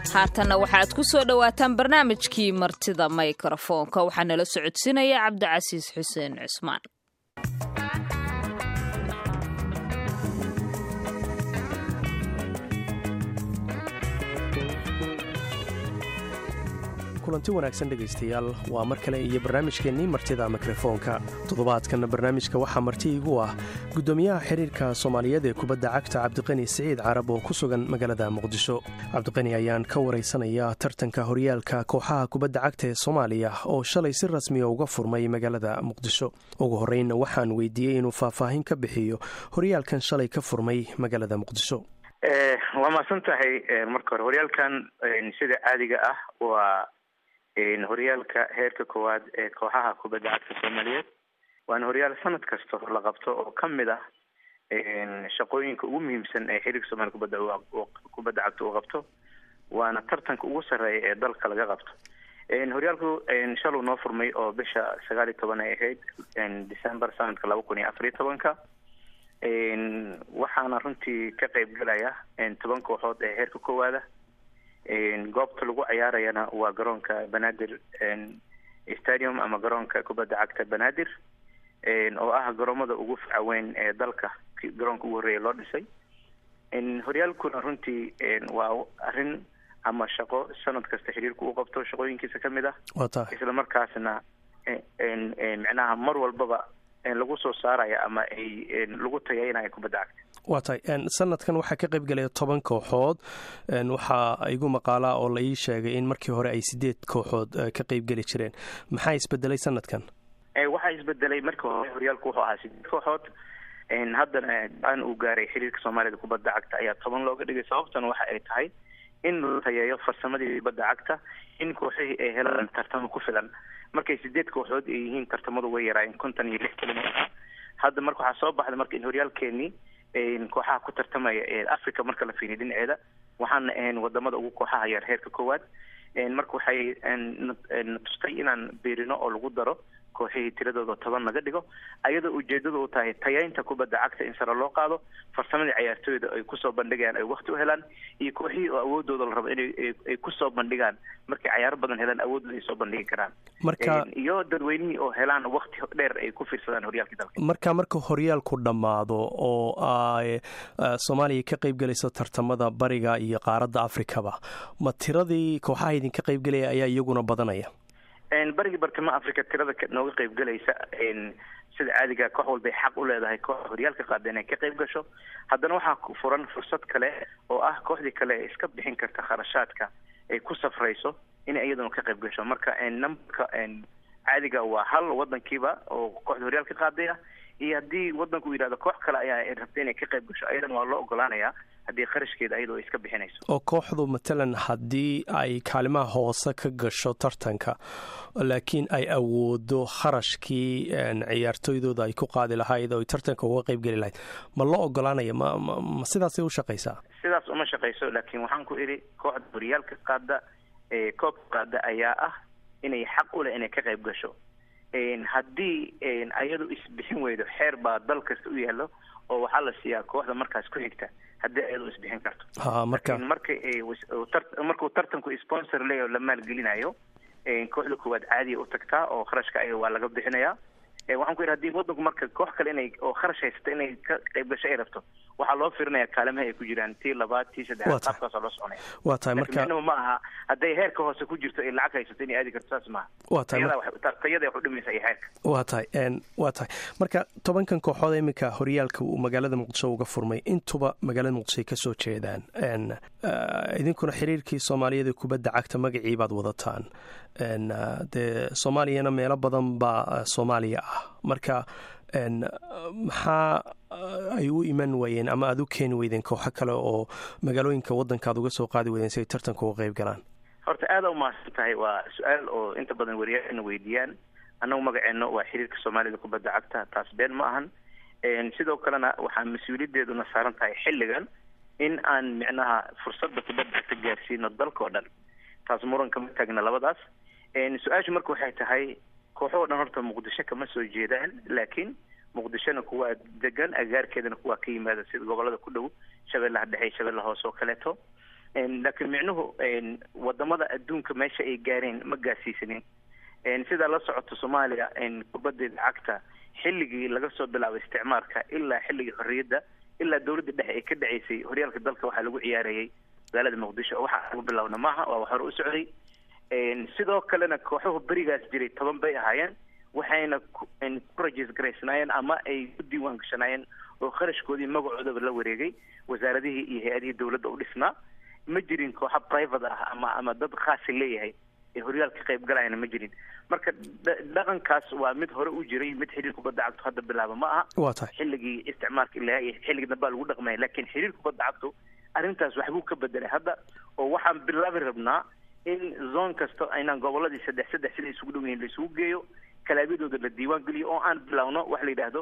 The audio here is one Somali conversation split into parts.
haatanna waxaad ku soo dhowaataan barnaamijkii martida mikrofoonka waxaa nala socodsiinaya cabdicasiis xuseen cusmaan kulanti wanaagsan dhegaystayaal waa mar kale iyo barnaamijkeennii martida mikrofoonka toddobaadkan barnaamijka waxaa marti igu ah guddoomiyaha xiriirka soomaaliyeed ee kubadda cagta cabdiqani siciid carab oo ku sugan magaalada muqdisho cabdiqani ayaan ka waraysanaya tartanka horyaalka kooxaha kubadda cagta ee soomaaliya oo shalay si rasmiya uga furmay magaalada muqdisho ugu horreynna waxaan weydiiyey inuu faahfaahin ka bixiyo horyaalkan shalay ka furmay magaalada muqdisho waa mahadsan tahay marka hore horyaalkan sida caadiga ah waa horyaalka heerka koowaad ee kooxaha kubadda cagta soomaaliyeed waana horyaal sanad kasta la qabto oo kamid ah shaqooyinka ugu muhiimsan ee xiriirka soomaliya kubadda kubadda cagta uu qabto waana tartanka ugu sarreeya ee dalka laga qabto horyaalku shaluu noo furmay oo bisha sagaal iyo toban ay ahayd december sanadka laba kun iyo afar iyo tobanka waxaana runtii ka qeyb galaya toban kooxood ee heerka koowaada goobta lagu ciyaarayana waa garoonka banaadir stadium ama garoonka kubadda cagta banaadir oo ah garoomada ugu facaweyn ee dalka garoonka ugu horreeya loo dhisay horyaalkuna runtii waa arrin ama shaqo sanad kasta xiriirku uu qabto shaqooyinkiisa kamid ah isla markaasna micnaha mar walbaba lagu soo saaraya ama ay lagu tayaynaya kubadda cagta waa tahay sanadkan waxaa ka qayb galaya toban kooxood waxaa igu maqaalaa oo la ii sheegay in markii hore ay sideed kooxood ka qayb geli jireen maxaa isbedelay sanadkan waxaa isbedelay markii hore horyaalku wuxuu ahaa sideed kooxood haddana aan uu gaaray xiriirka soomaaliyada kubadda cagta ayaa toban looga dhigay sababtana waxa ay tahay in la tayeeyo farsamadii kubadda cagta in kooxihii ay helaan tartamo ku filan markay sideed kooxood ay yihiin tartamadu way yaraayeen konton iyo lix kilomitr hadda marka waxaa soo baxday marka in horyaalkeenii kooxaha ku tartamaya ee africa marka la fiiriyo dhinaceeda waxaana ahayn wadamada ugu kooxaha yar heerka koowaad marka waxay na tustay inaan beerino oo lagu daro kooxihii tiradooda toban naga dhigo ayadoo ujeedada u tahay tayaynta kubadda cagta in sare loo qaado farsamadii cayaartooyda ay kusoo bandhigayaan ay wakti u helaan iyo kooxihii oo awoodooda la rabo inay kusoo bandhigaan markay cayaaro badan helaan awoodooda ay soo bandhigi karaan marka iyo dadweynihii oo helaan wakti dheer ay ku fiirsadaan horyaalkii dalka marka marka horyaalku dhammaado oo ay soomaaliya ka qayb gelayso tartamada bariga iyo qaaradda afrikaba ma tiradii kooxaha idinka qayb gelaya ayaa iyaguna badanaya barigii bartamo africa tirada nooga qayb galaysa sida caadiga koox walbay xaq u leedahay koox horyaalka qaada inay ka qayb gasho haddana waxaa furan fursad kale oo ah kooxdii kale ee iska bixin karta kharashaadka ay ku safrayso inay iyaduna ka qayb gasho marka numberka caadiga waa hal wadankiiba oo kooxda horyaalka qaaday ah iyo haddii wadanku uu yidhahdo koox kale ayaa rabta inay ka qayb gasho ayadana waa loo ogolaanayaa haddii kharashkeeda ayadoo iska bixinayso oo kooxdu matalan haddii ay kaalimaha hoose ka gasho tartanka laakiin ay awoodo kharashkii ciyaartooydooda ay ku qaadi lahayd oo ay tartanka uga qayb geli lahayd ma loo ogolaanaya ma ma sidaasay u shaqaysaa sidaas uma shaqayso laakiin waxaan ku idhi kooxda horyaalka qaada ee koobka qaada ayaa ah inay xaq u leh inay ka qayb gasho haddii ayadu isbixin weydo xeer baa dal kasta u yaallo oo waxaa la siiyaa kooxda markaas ku xigta haddii ayadu isbixin karto marka marka markuu tartanku sponsor leeyaho la maalgelinayo kooxda koowaad caadiya u tagtaa oo kharashka ayaga waa laga bixinayaa waxaan ku yidhi hadii wadanku marka koox kale inay oo kharash haysata inay ka qayb gasho ay rabto waxaa loo firinaya kaalimaha ay ku jiraan tii labaad tii saddexaad qaabkaasoo loo soconaya waa tahay marka micnuhu ma aha hadday heerka hoose ku jirto ay lacag haysato inay aadi karto saas maaha waa tahay tayada wax u dhimaysa iyo heerka waa tahay waa tahay marka tobankan kooxood iminka horyaalka uu magaalada muqdisho uga furmay intuba magaalada muqdisho ay kasoo jeedaan idinkuna xiriirkii soomaaliyeed ee kubadda cagta magacii baad wadataan dee soomaaliyana meelo badan baa soomaaliya ah marka maxaa ay u iman waayeen ama aada u keeni weydeen kooxo kale oo magaalooyinka waddanka ad uga soo qaadi weydeen si ay tartanka uga qayb galaan horta aada umahadsan tahay waa su-aal oo inta badan wariyaana weydiiyaan annagu magaceenno waa xiriirka soomaalida kubadda cagta taas been ma ahan sidoo kalena waxaa mas-uuliyadeeduna saaran tahay xilligan in aan micnaha fursadda kubadda cagta gaarsiino dalka oo dhan taas muran kama taagna labadaas su-aashu marka waxay tahay kooxo dhan horta muqdisho kama soo jeedaan laakiin muqdishona kuwaa degan agaarkeedana kuwaa ka yimaada sida gobolada ku dhow shabeellaha dhexe shabeella hoose oo kaleeto laakiin micnuhu wadamada adduunka meesha ay gaareen ma gaarsiisanin sidaa la socoto soomaaliya kubadeeda cagta xilligii laga soo bilaabo isticmaarka ilaa xilligii xorriyadda ilaa dawladda dhexe ay ka dhaceysay horyaalka dalka waxaa lagu ciyaarayay magaalada muqdisho waxaa lagu bilowna maaha waa wax hore u socday sidoo kalena kooxuhu berigaas jiray toban bay ahaayeen waxayna ku rajis garaysnaayeen ama ay ku diiwaan gashanaayeen oo kharashkoodii magacoodaba la wareegay wasaaradihii iyo hay-adihii dawladda u dhisnaa ma jirin kooxa private ah ama ama dad khaasa leeyahay ee horyaalka qayb galayana ma jirin marka dhaqankaas waa mid hore u jiray mid xiriir kubadda cagtu hadda bilaaba ma aha waa tahay xilligii isticmaalka ilaa iyo xilligii dambaa lagu dhaqmaya laakiin xiriir kubadda cagtu arrintaas waxbuu ka bedelay hadda oo waxaan bilaabi rabnaa in zone kasta aynaan goboladii saddex saddex sida isugu dhow yihiin laisugu geeyo kalaabiyadooda la diiwaan geliyo oo aan bilowno wax la yidhaahdo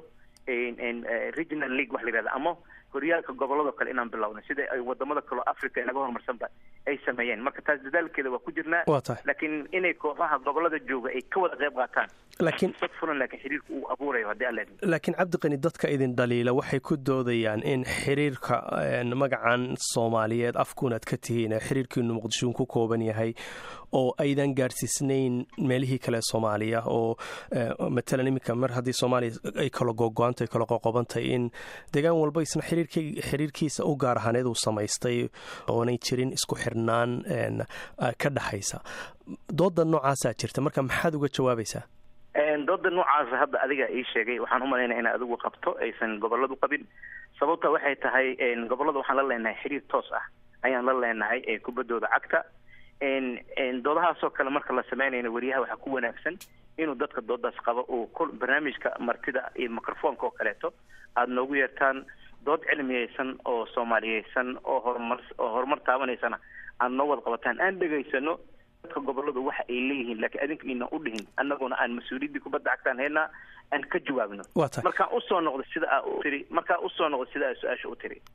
regional league wax la yidhahdo ama horyaalka gobolladoo kale inaan bilowno sida ay wadamada kaleo africa inaga horumarsanba ay sameeyeen marka taas dadaalkeeda waa ku jirnaa waa tahay laakiin inay kooxaha gobolada jooga ay ka wada qayb qaataan laakiin sad fulan laakiin xiriirka uu abuurayo haddii alla idmo laakiin cabdiqani dadka idin dhaliila waxay ku doodayaan in xiriirka magacan soomaaliyeed afkuunaad ka tihiin ee xiriirkiinu muqdisho ku kooban yahay oo aydan gaarsiisnayn meelihii kale soomaaliya oo matalan iminka mar haddii soomaaliya ay kala gogo-antay kala qoqobantahay in deegaan walba isna xiriirkiisa u gaar ahaaneed uu samaystay oonay jirin isku xirnaan ka dhaxaysa dooda noocaasaa jirta marka maxaad uga jawaabaysaa dooda noocaasa hadda adiga ii sheegay waxaan u malaynaya ina adigu qabto aysan goboladu qabin sababta waxay tahay gobolada waxaan la leenahay xiriir toos ah ayaan la leenahay ee kubaddooda cagta doodahaasoo kale marka la sameynayna weriyaha waxaa ku wanaagsan inuu dadka doodaas qabo uu barnaamijka martida iyo microfoonka oo kaleeto aada noogu yeertaan dood cilmiyeysan oo soomaaliyeysan oo horumar oo horumar taabanaysana aad noo wada qabataan aan dhegaysano dadka goboladu waxa ay leeyihiin laakiin adinka inan u dhihin annaguna aan mas-uuliyaddii kubadda cagtaan haynaa aan ka jawaabno waa tahay markaan usoo noqdo sida aa u tiri markaan usoo noqdo sida aa su-aasha u tiri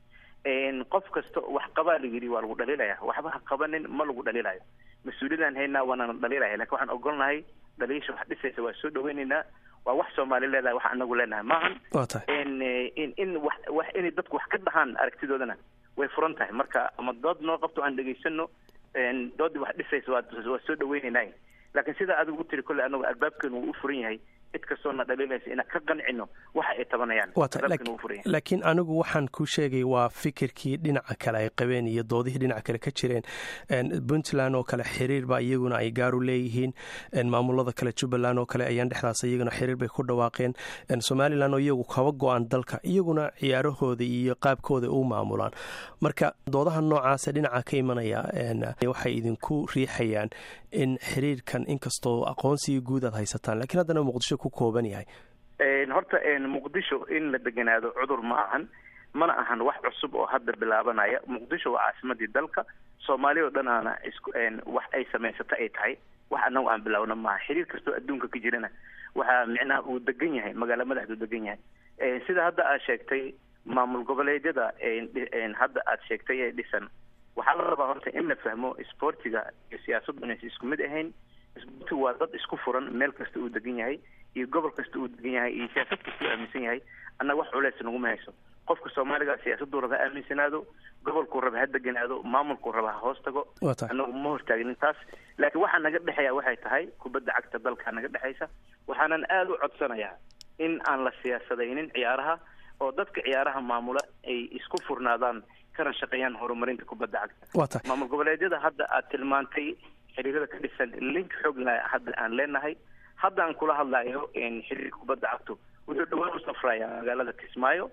qof kasta wax qabaa la yidhi waa lagu dhaliilaya waxba ha qabanin ma lagu dhaliilayo mas-uuliyadaan haynaa waanana dhaliilaya lakin waxaan ogolnahay dhaliisha wax dhisaysa waa soo dhaweynaynaa waa wax soomaali leedahay wax anagu leenahay maahan waa tahay in in wax wax inay dadku wax ka dhahaan aragtidoodana way furan tahay marka ama dood noo qabto aan dhegaysano doodii wax dhisaysa waa waa soo dhaweynaynay laakiin sida adigu tiri kolley anagu albaabkeenu wuu u furan yahay cid kastoona dhaliilaysa inaan ka qancino waxa ay tabanayaan waa tahay albaabkeenu wuu furan yahay laakiin anigu waxaan ku sheegay waa fikirkii dhinaca kale ay qabeen iyo doodihii dhinaca kale ka jireen puntland oo kale xiriir baa iyaguna ay gaaru leeyihiin maamulada kale jubbaland oo kale ayaan dhexdaas iyaguna xiriir bay ku dhawaaqeen somalilan oo iyagu kaba go-aan dalka iyaguna ciyaarahooda iyo qaabkooda u maamulaan marka doodaha noocaasa dhinaca ka imanaya waxay idinku riixayaan in xiriirkan inkastoo aqoonsigii guud aad haysataan lakiin haddana muqdisho ku kooban yahay horta muqdisho in la deganaado cudur ma ahan mana ahan wax cusub oo hadda bilaabanaya muqdisho waa caasimadii dalka soomaaliya oo dhanaana isku wax ay samaysata ay tahay wax anagu aan bilaawna maaha xiriir kastoo adduunka ka jirana waxaa micnaha uu degan yahay magaala madaxdu degan yahay sida hadda aad sheegtay maamul goboleedyada hadda aad sheegtay ee dhisan waxaa la rabaa horta in la fahmo sportiga iyo siyaasaddu inaysa isku mid ahayn sportigu waa dad isku furan meel kasta uu degan yahay iyo gobol kasta uu degan yahay iyo siyaasad kasta uu aaminsan yahay annaga wax culeys naguma hayso qofka soomaaliga siyaasaduu raba ha aaminsanaado gobolkuu raba ha deganaado maamulkuu raba ha hoos tago waa tahay annagu ma hortaagnin taas laakiin waxaa naga dhexeeya waxay tahay kubadda cagta dalkaa naga dhexaysa waxaanan aada u codsanayaa in aan la siyaasadaynin ciyaaraha oo dadka ciyaaraha maamula ay isku furnaadaan kana shaqeeyaan horumarinta kubadda cagta waa tahay maamul goboleedyada hadda aad tilmaantay xiriirada ka dhisan link xoogla hadda aan leenahay hadda aan kula hadlayo xiriirka kubadda cagtu wuxuu dhawaan u safrayaa magaalada kismaayo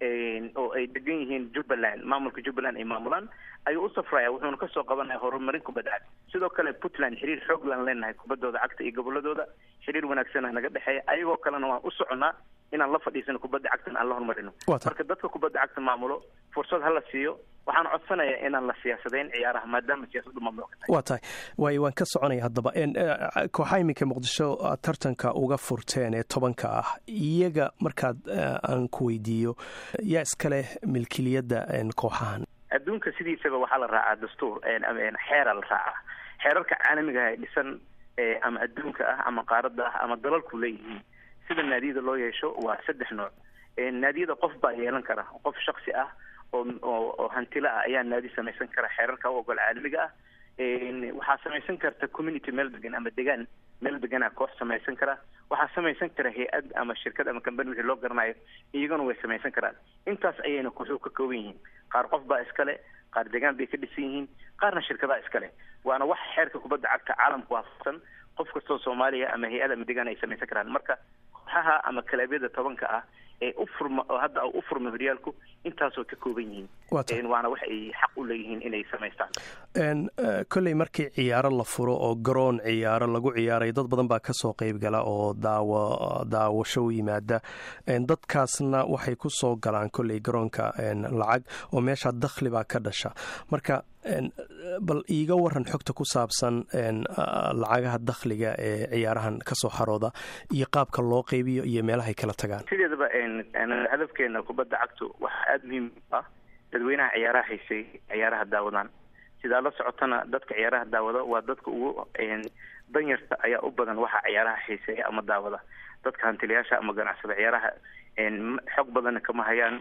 oo ay degan yihiin jubbaland maamulka jubbaland ay maamulaan ayuu u safraya wuxuuna kasoo qabanaya horumarin kubadda cagta sidoo kale puntland xiriir xooglaan leenahay kubaddooda cagta iyo goboladooda xiriir wanaagsana naga dhexeeya ayagoo kalena waan u soconaa inaan la fadhiisano kubadda cagtana aan la horumarino Waa tahay. marka dadka kubadda cagta maamulo fursad hala siiyo waxaan codsanayaa inaan la siyaasadayn ciyaaraha maadaama siyaasaddu mamnuuc ka tahay waa tahay waay waan ka soconaya haddaba kooxaha iminka muqdisho aad tartanka uga furteen ee tobanka ah iyaga markaad aan ku weydiiyo yaa iskaleh milkiliyadda kooxahan adduunka sidiisaba waxaa la raacaa dastuur xeera la raacaa xeerarka caalamiga ah ee dhisan ama adduunka ah ama qaaradda ah ama dalalku leeyihiin sida naadiyada loo yeesho waa saddex nooc naadiyada qof baa yeelan kara qof shaksi ah oo hantila ah ayaa naadi samaysan kara xeerarka u ogol caalamiga ah waxaa samaysan karta community meel degan ama degaan meel degana koox samaysan kara waxaa samaysan kara hay-ad ama shirkad ama company wixii loo garanayo iyaguna way samaysan karaan intaas ayayna kooxuhu ka kooban yihiin qaar qof baa iskale qaar degaan bay ka dhisan yihiin qaarna shirkadaha iskale waana wax xeerka kubadda cagta caalamku waafaqsan qof kastoo soomaaliya ama hay-ad ama degaan ay samaysan karaan marka kooxaha ama kalabyada tobanka ah ee u furma oo hadda u furma horyaalku intaasoo ka kooban yihiin waana wax ay xaq u leeyihiin inay samaystaan kolley markii ciyaaro la furo oo garoon ciyaaro lagu ciyaaray dad badan baa kasoo qeyb gala oo daawo daawasho u yimaada dadkaasna waxay ku soo galaan kolley garoonka lacag oo meesha dakhli baa ka dhasha marka bal iiga waran xogta ku saabsan lacagaha dakhliga ee ciyaarahan kasoo xarooda iyo qaabka loo qeybiyo iyo meelahay kala tagaan sideedaba hadafkeena kubadda cagtu waxaa aada muhiim ah dadweynaha ciyaaraha haysay ciyaaraha daawadaan sidaa la socotana dadka ciyaaraha daawada waa dadka ugu danyarta ayaa u badan waxa ciyaaraha xiiseeya ama daawada dadka hantilayaasha ama ganacsada ciyaaraha xog badanna kama hayaan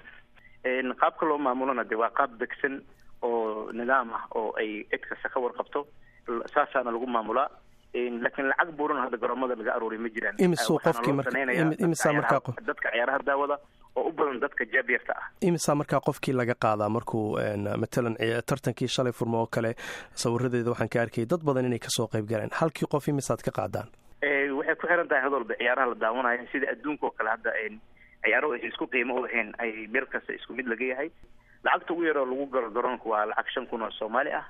qaabka loo maamulona de waa qaab degsan oo nidaam ah oo ay cid kasta ka warqabto saasaana lagu maamulaa laakiin lacag buuran hadda garoomada laga aruuriy ma jiraan imisuu qofkii marimisa markaa dadka ciyaaraha daawada oo u badan dadka jaabyarta ah imisaa markaa qofkii laga qaadaa markuu matalan tartankii shalay furmo oo kale sawiradeeda waxaan ka arkayay dad badan inay kasoo qayb galeen halkii qof imisaad ka qaadaan waxay ku xiran tahay had walba ciyaaraha la daawanayo sida adduunka oo kale hadda ciyaaro aysa isku qiimo u ahayn ay meel kasta isku mid laga yahay lacagta ugu yaroo lagu galo garoonka waa lacag shan kun oo soomaali ah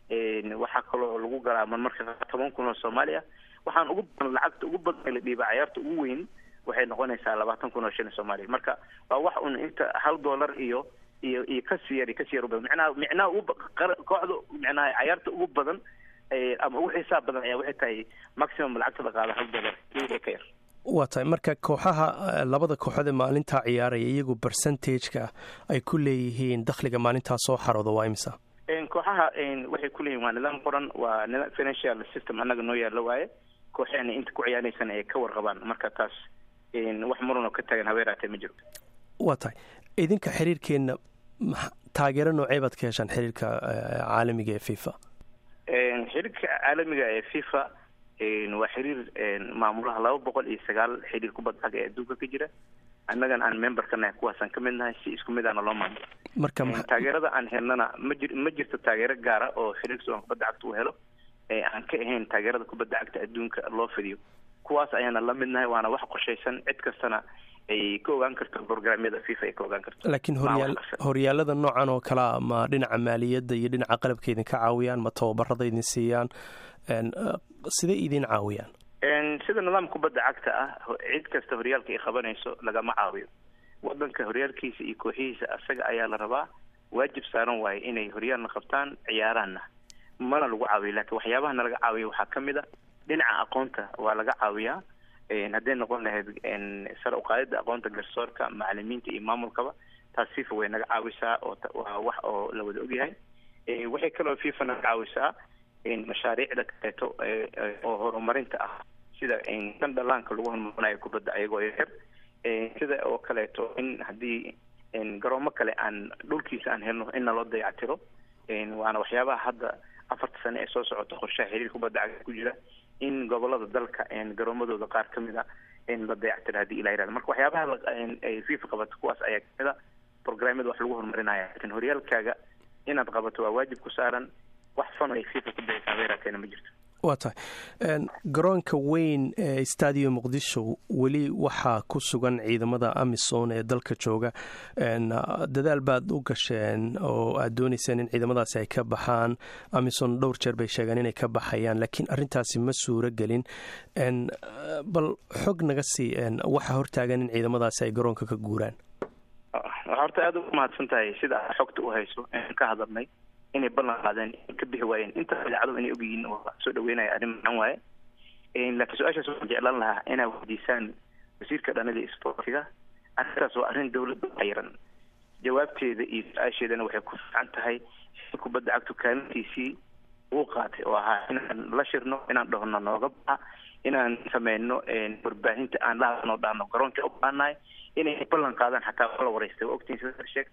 waxaa kaloo lagu galaa marmarka toban kun oo soomaali ah waxaan ugu badan lacagta ugu badan la dhiiba ciyaarta ugu weyn waxay noqonaysaa labaatan kun oo shilin soomaaliya marka waa wax un inta hal dollar iyo iyo iyo kasii yar iyo kasii yar u badan micnaha micnaha ugu kooxda micnaha ciyaarta ugu badan ama ugu xisaab badan ayaa waxay tahay maximum lacagta la qaada hal dollar iyo ka yar waa tahay marka kooxaha labada kooxood ee maalintaa ciyaaraya iyagu percentageka ay ku leeyihiin dakhliga maalintaa soo xarooda waa imisa kooxaha waxay kuleeyihin waa nidaam qoran waa nidaam financial system annaga noo yaalla waaye kooxeena inta ku ciyaaraysan ay ka warqabaan marka taas wax muranoo ka taagan habeeraatee ma jirto waa tahay idinka xiriirkeenna taageero noocee baad ka heshaan xiriirka caalamiga ee fifa xiriirka caalamiga ee fifa waa xiriir maamulaha laba boqol iyo sagaal xiriir kubadda cagga ee adduunka ka jira annagana aan member ka nahay kuwaasaan ka mid nahay si isku mid aana loo maamulo marka taageerada aan helnana ma jir ma jirto taageero gaara oo xiriirka soan kubadda cagta uu helo aan ka ahayn taageerada kubadda cagta adduunka loo fidiyo kuwaas ayaana la mid nahay waana wax qorshaysan cid kastana ay ka ogaan karto programyada fifa ay ka ogaan karto laakiin horyaal horyaalada noocan oo kalea ma dhinaca maaliyadda iyo dhinaca qalabka idin ka caawiyaan ma tababarada idin siiyaan siday idin caawiyaan sida nidaam kubadda cagta ah cid kasta horyaalka ay qabanayso lagama caawiyo wadanka horyaalkiisa iyo kooxihiisa asaga ayaa la rabaa waajib saaran waaye inay horyaalna qabtaan ciyaaraanna mana lagu caawiyo laakiin waxyaabaha nalaga caawiya waxaa ka mid a dhinaca aqoonta waa laga caawiyaa hadday noqon lahayd sare uqaadida aqoonta garsoorka macalimiinta iyo maamulkaba taas fifa way naga caawisaa oo waa wax oo la wada ogyahay waxay kaloo fifa naga caawisaa mashaariicda kaleeto oo horumarinta ah sida dan dhalaanka lagu horumarinayo kubadda ayagoo yaryar sida oo kaleeto in haddii garoomo kale aan dhulkiisa aan helno in naloo dayactiro waana waxyaabaha hadda afarta sane ee soo socota qorshaha xiriir kubadda cagta ku jira in gobolada dalka garoomadooda qaar ka mid a la dayactiro haddii ila yirahdo marka waxyaabaha ay fifa qabato kuwaas ayaa kamid a programyada wax lagu horumarinaya laakiin horyaalkaaga inaad qabato waa waajib ku saaran wax fan ay fifa ku dayaysaa weerarkeena ma jirto waa tahay garoonka weyn ee stadium muqdisho weli waxaa ku sugan ciidamada amisom ee dalka jooga dadaal baad u gasheen oo aad dooneyseen in ciidamadaasi ay ka baxaan amisom dhowr jeer bay sheegeen inay ka baxayaan laakiin arintaasi ma suuro gelin bal xog naga sii waxaa hortaagan in ciidamadaasi ay garoonka ka guuraan waxaa horta aada ugu mahadsan tahay sida aad xogta u hayso aan ka hadalnay inay ballan qaadeen ka bixi waayeen inta idaacadu inay ogyihiin oo soo dhaweynaya arrin macaan waaye laakiin su-aashaas waxaan jeclaan lahaa inaa weydiisaan wasiirka dhanida iyo sportiga arrintaas waa arrin dawladda xayiran jawaabteeda iyo su-aasheedana waxay ku fiican tahay kubadda cagtu kaalintiisii uu qaatay oo ahaa inaan la shirno inaan dhahno nooga baxa inaan sameyno warbaahinta aan lahadnoo dhahno garoonka u baanahay inay ballan qaadaan xataa la wareystay waa ogtiin sida sheegtay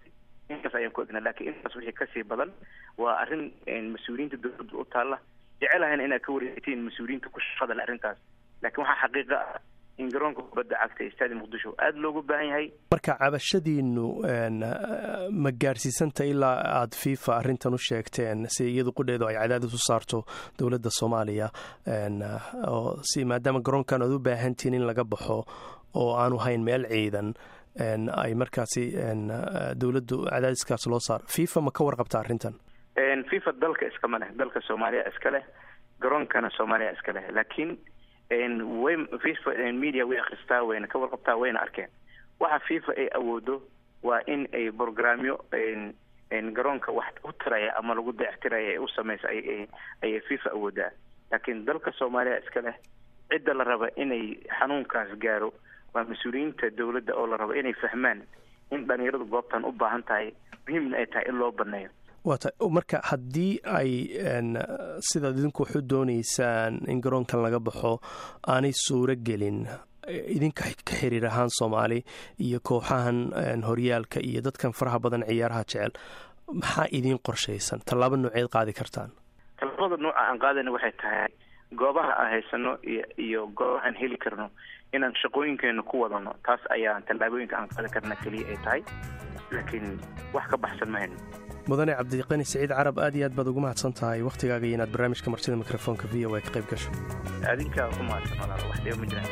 intaas ayaan ku egnaa lakiin intaas wixii kasii badan waa arrin mas-uuliyiinta dowladda u taalla jecelahan inaad ka wareegtiin mas-uuliyiinta ku shaqada le arrintaas laakiin waxaa xaqiiqa ah in garoonka kubadda cagta ee staadi muqdisho aada loogu baahan yahay marka cabashadiinu ma gaarsiisanta ilaa aada fifa arrintan u sheegteen si iyadu qudheedu ay cadaadis u saarto dowladda soomaaliya oo si maadaama garoonkan aad u baahantihiin in laga baxo oo aanu hayn meel ciidan ay markaasi dowladdu cadaadiskaas loo saaro fifa ma ka warqabta arrintan fifa dalka iskama leh dalka soomaaliya iska leh garoonkana soomaaliya iska leh laakiin way fifa media way akristaa wayna ka warqabtaa wayna arkeen waxa fifa ay awoodo waa in ay programyo garoonka wax u tiraya ama lagu dayactiraya ay u samaysa ayay fifa awoodaa laakiin dalka soomaaliya iska leh cidda la raba inay xanuunkaas gaaro waa mas-uuliyiinta dowladda oo la rabo inay fahmaan in dhalinyaradu goobtan u baahan tahay muhiimna ay tahay in loo baneeyo waata marka haddii ay sidaad idinku waxu doonaysaan in garoonkan laga baxo aanay suuro gelin idinka ka xiriir ahaan soomaali iyo kooxahan horyaalka iyo dadkan faraha badan ciyaaraha jecel maxaa idiin qorshaysan tallaabo nooceed qaadi kartaan tallaabada nooca aan qaadayna waxay tahay goobaha aan haysano iyo iyo goobaha aan heli karno inaan shaqooyinkeena ku wadano taas ayaan tallaabooyinka aan qaadi karna keliya ay tahay laakiin wax ka baxsan mahayno mudane cabdiqani siciid carab aad iyo aad baad ugu mahadsan tahay wakhtigaaga iyo inaad barnaamijka martida mikrofoonka v o a ka qayb gasho adinkaa ku mahadsan walaal wax dhiba ma jiraan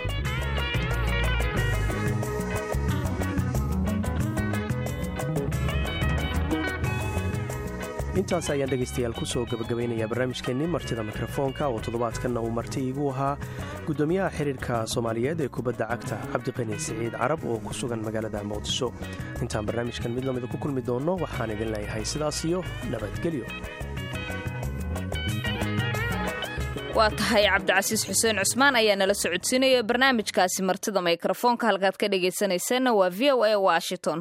intaas ayaan dhegaystayaal kusoo gabagabaynayaa barnaamijkeennii martida mikrofoonka oo toddobaadkanna uu marti iigu ahaa guddoomiyaha xiriirka soomaaliyeed ee kubadda cagta cabdiqani siciid carab oo ku sugan magaalada muqdisho intaan barnaamijkan mid lamida ku kulmi doonno waxaan idin leeyahay sidaas iyo nabadgelyo waa tahay cabdicasiis xuseen cusmaan ayaa nala socodsiinaya barnaamijkaasi martida mikrofoonka halkaad ka dhegaysanayseena waa v o a washington